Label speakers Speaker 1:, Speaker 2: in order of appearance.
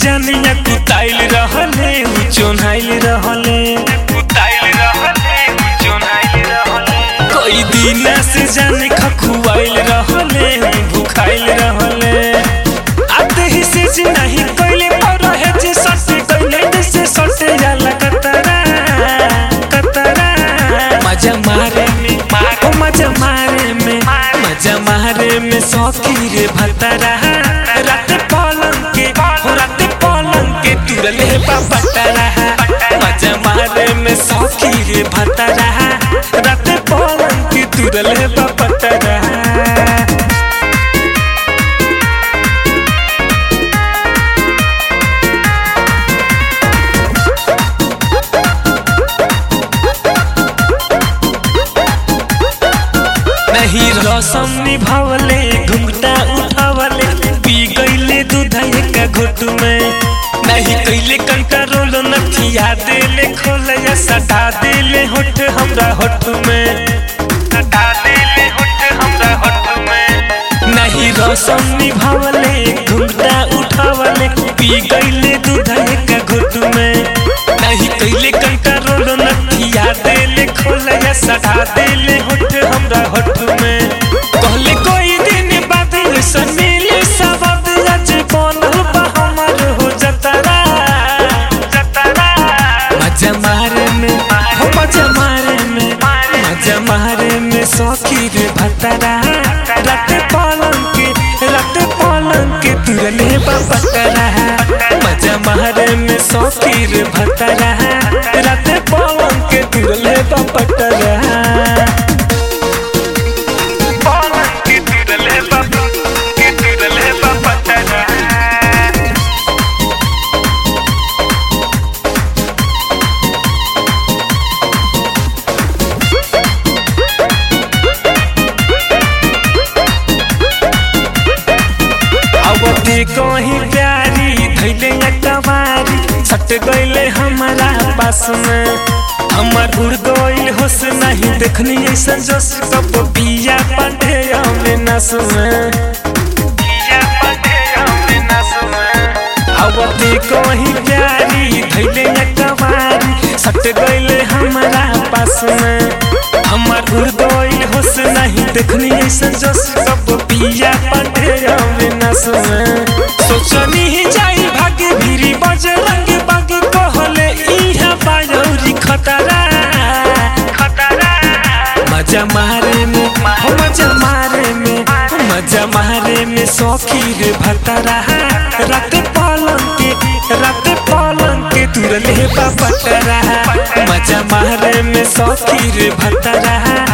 Speaker 1: जानिया कुताइल रहले उ चोन्हाइल रहले कुताइल रहले उ चोन्हाइल रहले कई दिन से जाने खखुआइल रहले उ भुखाइल रहले आते ही से जी नहीं कइले पर रहे जे सटे कइले से सटे जाला कतरा कतरा मजा मारे में ओ मजा मारे में मजा मारे में सौखी रे भतरा रात पलंग के हो रात पलंग के तुरले बाबतरा मजा मारे में सौखी रे भतरा रात पलंग के तुरले बाबतरा नहीं रसम निभावले घुंघटा उठावले पी गईले दूधये का घुट में नहीं कैले कंट्रोल नथिया देले खोलया सटा देले होठ हमरा होठ में सटा देले होठ हमरा होठ में नहीं रसम निभावले घुंघटा उठावले पी गईले दूधये का घुट में नहीं कैले कंट्रोल नथिया देले खोलया सटा देले होठ हमरा होठ में कहले कोई दिन बाद ऐसन मिले सबब आज बनल बा हमर हो जतरा जतरा मजा मारे में हो मजा मारे में मजा मारे में सौखी रे भतरा रात पलंग के रात पलंग के तुरले बतरा मजा मारे में सौखी रे भतरा रात पलंग के तुरले बतरा पलंग के तुरले के तुरले बतरा अवधि कहीं प्यारी धैले कबारी सट गईले हमारा पास में हमर उड़ गईल होश नहीं देखनी ऐसा जोश कब पिया पांडे में नस में पिया पांडे में नस में अवधि कहीं प्यारी धैले कबारी सट गईले हमारा पास में हमर उड़ गईल होश नहीं देखनी ऐसा जोश कब पिया पांडे में नस में सोचनी ही जाई भागे भीरी बजरंग बाग कहले इहा बायौरी खतरा खतरा मजा मारे में हो मजा मारे में मजा मारे में सौखी रे भतरा रात पलंग के रात पलंग के तुरले बतरा मजा मारे में सौखी रे भतरा